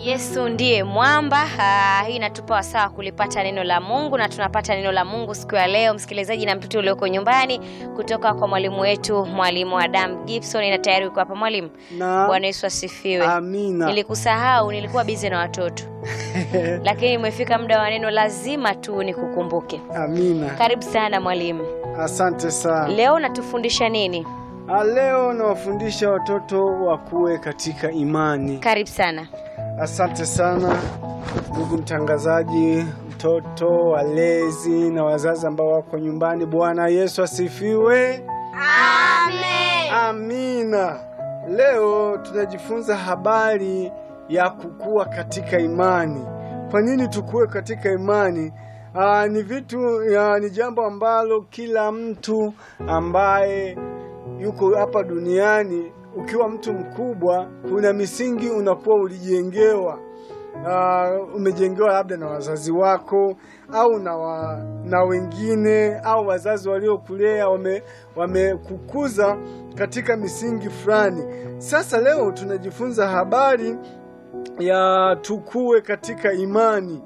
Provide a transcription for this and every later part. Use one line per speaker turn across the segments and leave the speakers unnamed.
Yesu ndiye mwamba. Ah, hii inatupa wasaa wa kulipata neno la Mungu na tunapata neno la Mungu siku ya leo, msikilizaji na mtoto ulioko nyumbani, kutoka kwa mwalimu wetu mwalimu Adam Gibson. Na tayari uko hapa mwalimu.
Na
Bwana Yesu asifiwe.
amina.
Nilikusahau, nilikuwa bize na watoto, lakini umefika muda wa neno, lazima tu nikukumbuke.
Amina.
Karibu sana mwalimu.
Asante sana.
Leo unatufundisha nini?
Ah, Leo nawafundisha watoto wakuwe katika imani.
Karibu sana.
Asante sana ndugu mtangazaji, mtoto, walezi na wazazi ambao wako nyumbani. Bwana Yesu asifiwe.
Amen.
Amina. Leo tunajifunza habari ya kukua katika imani. Kwa nini tukue katika imani? Aa, ni vitu ya, ni jambo ambalo kila mtu ambaye yuko hapa duniani, ukiwa mtu mkubwa, kuna misingi unakuwa ulijengewa. Uh, umejengewa labda na wazazi wako au na, wa, na wengine au wazazi waliokulea wame- wamekukuza katika misingi fulani. Sasa leo tunajifunza habari ya tukue katika imani.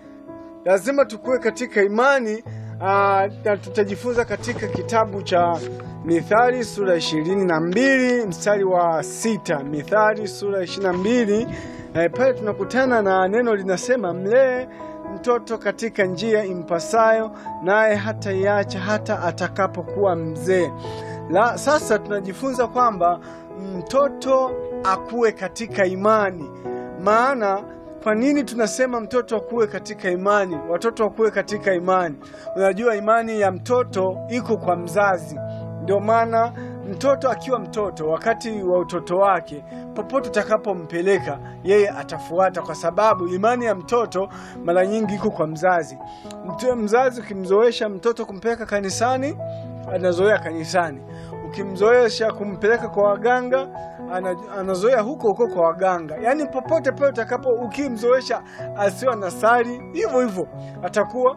Lazima tukue katika imani aa, na tutajifunza katika kitabu cha Mithali sura ishirini na mbili mstari wa sita. Mithali sura ishirini na mbili eh, pale tunakutana na neno linasema, mlee mtoto katika njia impasayo, naye hataiacha hata atakapokuwa mzee. La, sasa tunajifunza kwamba mtoto akue katika imani. Maana kwa nini tunasema mtoto akuwe katika imani? Watoto wakuwe katika imani. Unajua imani ya mtoto iko kwa mzazi. Ndio maana mtoto akiwa mtoto, wakati wa utoto wake, popote utakapompeleka yeye atafuata, kwa sababu imani ya mtoto mara nyingi iko kwa mzazi. Mtu- Mzazi ukimzoesha mtoto kumpeleka kanisani, anazoea kanisani. Ukimzoesha kumpeleka kwa waganga, ana- anazoea huko huko kwa waganga. Yaani popote pale utakapo, ukimzoesha asiwe anasali, hivyo hivyo atakuwa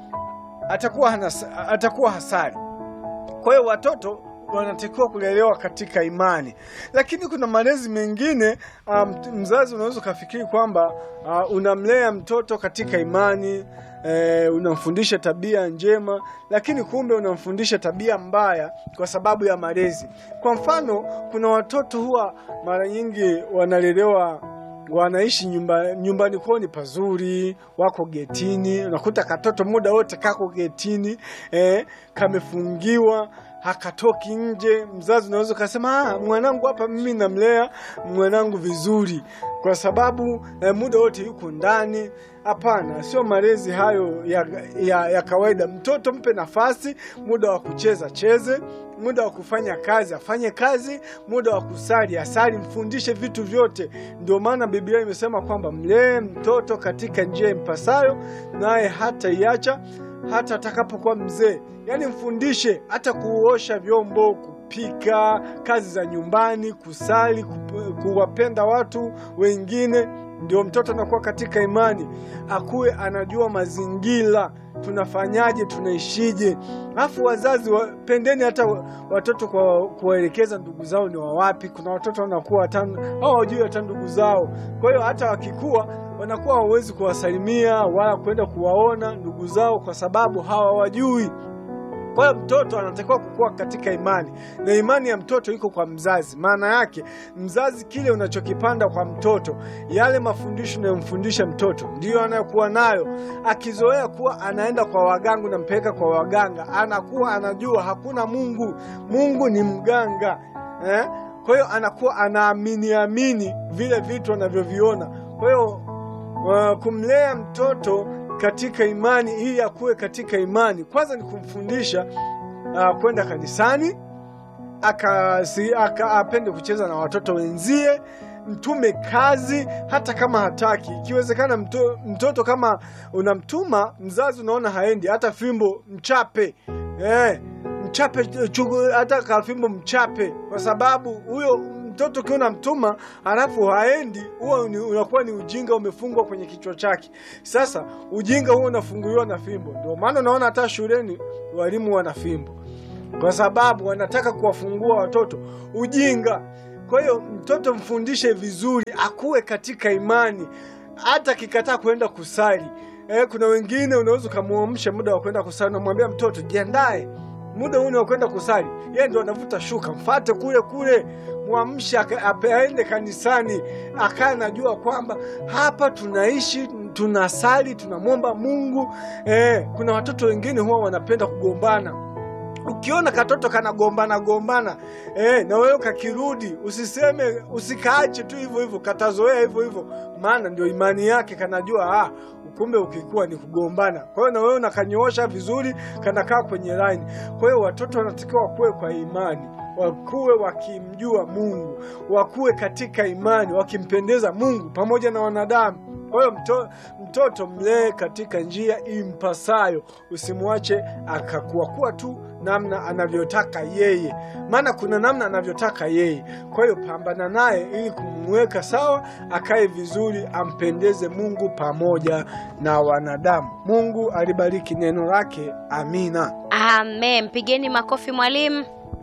atakuwa hanas- atakuwa hasari. Kwa hiyo watoto wanatakiwa kulelewa katika imani, lakini kuna malezi mengine um, mzazi unaweza ukafikiri kwamba uh, unamlea mtoto katika imani eh, unamfundisha tabia njema, lakini kumbe unamfundisha tabia mbaya kwa sababu ya malezi. Kwa mfano, kuna watoto huwa mara nyingi wanalelewa wanaishi nyumba, nyumbani kwao ni pazuri, wako getini. Unakuta katoto muda wote kako getini eh, kamefungiwa hakatoki nje. Mzazi unaweza ukasema ah, mwanangu hapa mimi namlea mwanangu vizuri kwa sababu eh, muda wote yuko ndani. Hapana, sio malezi hayo ya, ya, ya kawaida. Mtoto mpe nafasi, muda wa kucheza cheze, muda wa kufanya kazi afanye kazi, muda wa kusali asali, mfundishe vitu vyote. Ndio maana Biblia imesema kwamba mlee mtoto katika njia impasayo, naye hata iacha hata atakapokuwa mzee. Yaani mfundishe hata kuosha vyombo, kupika, kazi za nyumbani, kusali, kup- kuwapenda watu wengine. Ndio mtoto anakuwa katika imani, akuwe anajua mazingira, tunafanyaje, tunaishije. Alafu wazazi wapendeni hata wa- watoto kwa kuwaelekeza ndugu zao ni wawapi. Kuna watoto wanakuwa hata hawajui hata ndugu zao, kwa hiyo hata wakikua wanakuwa hawawezi kuwasalimia wala kwenda kuwaona ndugu zao kwa sababu hawawajui. Kwa hiyo mtoto anatakiwa kukua katika imani, na imani ya mtoto iko kwa mzazi. Maana yake mzazi, kile unachokipanda kwa mtoto, yale mafundisho unayomfundisha mtoto ndiyo anayokuwa nayo. Akizoea kuwa anaenda kwa waganga, unampeleka kwa waganga, anakuwa anajua hakuna Mungu, Mungu ni mganga eh? Kwa hiyo anakuwa anaamini amini vile vitu anavyoviona. Kwa hiyo uh, kumlea mtoto katika imani ili akuwe katika imani, kwanza ni kumfundisha uh, kwenda kanisani, aka, si, aka apende kucheza na watoto wenzie, mtume kazi hata kama hataki. Ikiwezekana mto, mtoto kama unamtuma mzazi, unaona haendi, hata fimbo mchape eh, mchape chugu, hata kafimbo mchape, kwa sababu huyo mtoto ukiwa unamtuma halafu haendi, huo ni- unakuwa ni ujinga umefungwa kwenye kichwa chake. Sasa ujinga huo unafunguliwa na fimbo. Ndio maana unaona hata shuleni walimu wana fimbo, kwa sababu wanataka kuwafungua watoto ujinga. Kwa hiyo mtoto mfundishe vizuri, akuwe katika imani, hata akikataa kwenda kusali. Eh, kuna wengine unaweza ukamwamsha muda wa kwenda kusali, unamwambia mtoto jiandae, muda huu ni wa kwenda kusali. Yeye ndo anavuta shuka, mfate kule kule, mwamshe aka- ape- aende kanisani, akae anajua kwamba hapa tunaishi tunasali, tunamwomba Mungu. Eh, kuna watoto wengine huwa wanapenda kugombana ukiona katoto kanagombana gombana eh, na wewe kakirudi, usiseme usikaache tu hivyo hivyo, katazoea hivyo hivyo, maana ndio imani yake, kanajua ah, kumbe ukikuwa ni kugombana. Kwa hiyo na wewe unakanyoosha vizuri, kanakaa kwenye line. Kwa hiyo watoto wanatakiwa wakuwe kwa imani, wakuwe wakimjua Mungu, wakuwe katika imani, wakimpendeza Mungu pamoja na wanadamu. Kwa hiyo mto, mtoto mlee katika njia impasayo, usimwache akakuakuwa tu namna anavyotaka yeye, maana kuna namna anavyotaka yeye. Kwa hiyo pambana naye ili kumweka sawa, akae vizuri, ampendeze Mungu pamoja na wanadamu. Mungu alibariki neno lake. Amina.
Amen. Mpigeni makofi mwalimu.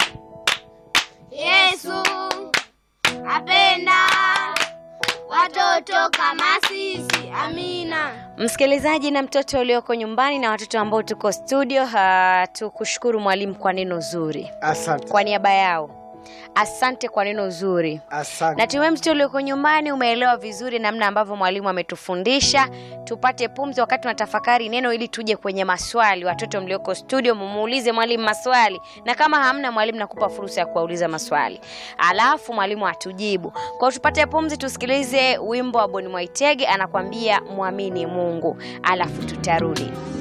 Yesu apenda watoto kama sisi. Amina.
Msikilizaji na mtoto ulioko nyumbani na watoto ambao tuko studio, ha, tukushukuru mwalimu kwa neno zuri.
Asante,
Kwa niaba yao, asante kwa neno zuri.
asante.
Natumai mtoto ulioko nyumbani umeelewa vizuri namna ambavyo mwalimu ametufundisha. Tupate pumzi wakati tunatafakari neno, ili tuje kwenye maswali. Watoto mlioko studio, mumuulize mwalimu maswali, na kama hamna mwalimu, nakupa fursa ya kuwauliza maswali, alafu mwalimu atujibu. Kwa hiyo tupate pumzi, tusikilize wimbo wa Boni Mwaitege anakwambia mwamini Mungu, alafu tutarudi.